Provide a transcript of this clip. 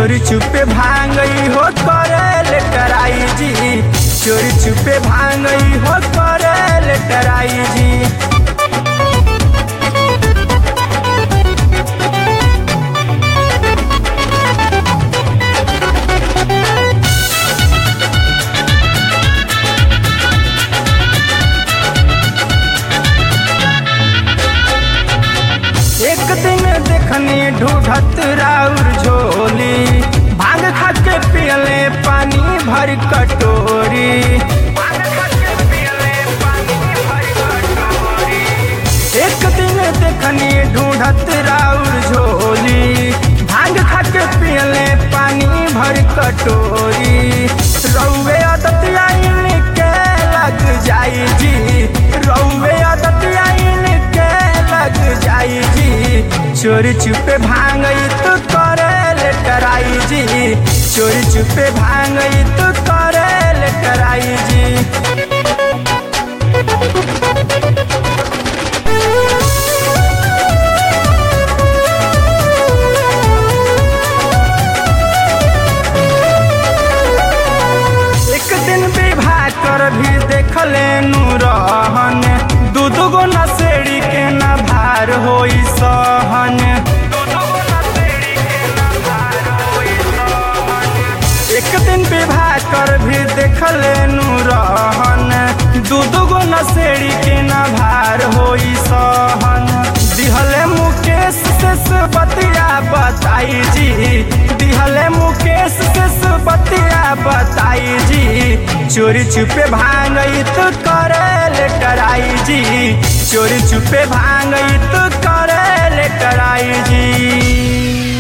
चोरी छुपे भांगई हो करे लेटर आई जी चोरी छुपे भांगई हो करे लेटर आई जी एक दिन देखनी ढूढ़त राउर झोली भांग खा के पियले पानी भर कटोरी एक दिन देखनी ढूढ़त राउर झोली भांग खा के पियले पानी भर कटोरी रौवे आदत आइन के लग जाई जी रौवे आदत आइन के लग जाई जी चोरी छुपे भांगई तो करे लेटर आई जी चोरी छुपे भांगई तो करे लेटर आई जी एक दिन विवाह कर भी देखले रहन दू दू गो नसेड़ी के न भार होई सहन एक दिन विवाह कर भी देखले रहन दू दू गो नसेड़ी के न भार होई सहन दिहले मुकेश से बतिया बताई जी दिहले मुकेश से बतिया बताई जी चोरी छुपे भांगई तो करे लेटर आई जी चोरी छुपे भांगई तो करे लेटर आई जी